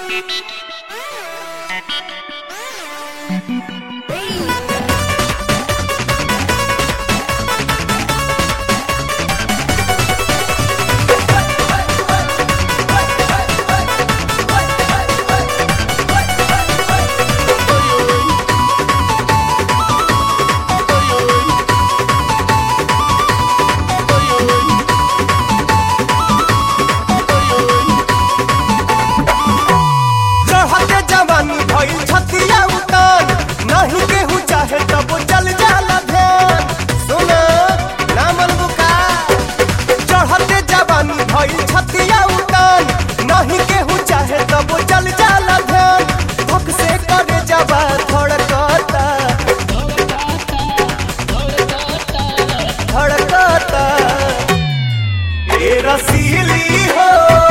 चढ़ते जवानी भइल छतिया उतान नहीं केहू चाहे तब चल जाला ध्यान सुन नामल बुका चढ़ते जवानी भइल छतिया उतान नहीं केहू चाहे तब चल जाला ध्यान भूख से करे जवा धड़कता धड़कता ए रसीली हो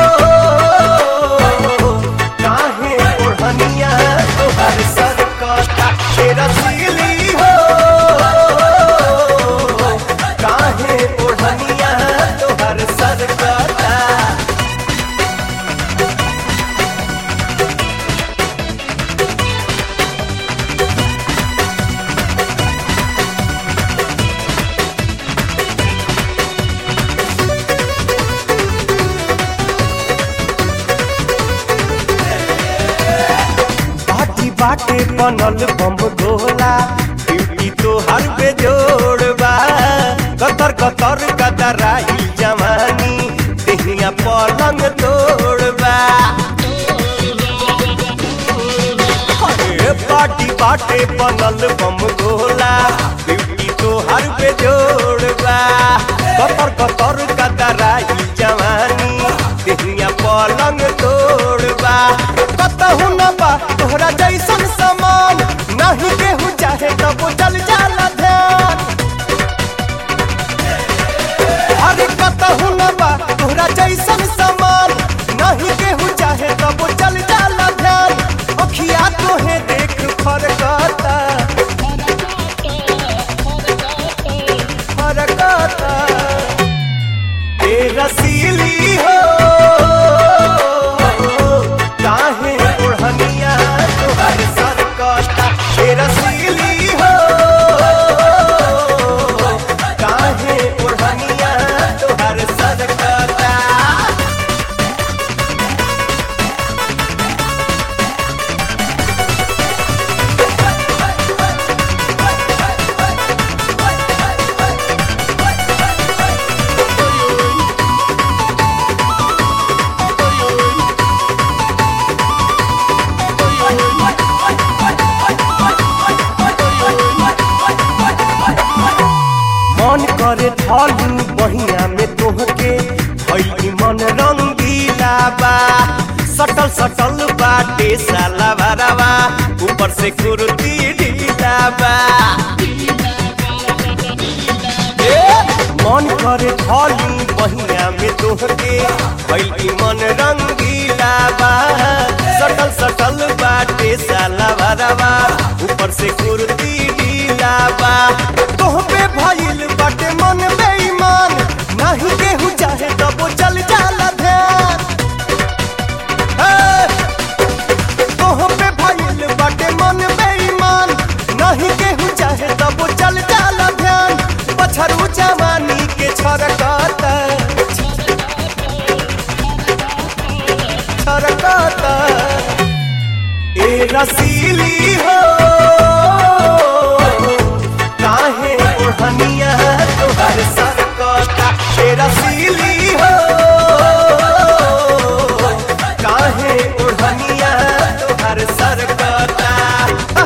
काहे ओढ़निया तोहर सरकता ए रसीली हो काहे ओढ़निया तोहर सरकता बाटी बाटे बनल बम गोला ड्यूटी तो हर पे जोड़बा कतर कतर कतराई जवानी देहिया पलंग तोड़बा अरे बाटी बाटे बनल बम गोला ड्यूटी तो हर पे जोड़बा कतर कतर कतराई जवानी देहिया पलंग तोड़बा कतहु न बा तोहरा जैसन समान नहीं केहू चाहे तब चल जाला ध्यान अरे कतहु न बा तोहरा जैसन समान नहीं केहू चाहे तब चल जाला ध्यान अखिया तोहे देख फरकता फरकता ए रसीली हो काहे ओढ़निया तोहर सरकता ए रसीली हो काहे ओढ़निया तोहर सरकता मन करे ढालू बहिया में तोहके भई मन रंगीला बा सटल सटल बाटे साला भरावा ऊपर से कुर्ती ढीला बा ए, मन करे ढालू बहिया में तोहके भई मन रंगीला बा सटल सटल बाटे साला भरावा ऊपर से कुर्ती ढीला बा तोह पे भइल बाटे मन बेईमान नहीं केहू चाहे तब चल जाला ध्यान हे! तोह पे भइल बाटे मन बेईमान नहीं केहू चाहे तब चल जाला ध्यान पछरू जवानी के छरकता छरकता ए रसीली हो काहे ओढ़निया तोहर सरकता ए रसीली हो काहे ओढ़निया तोहर सरकता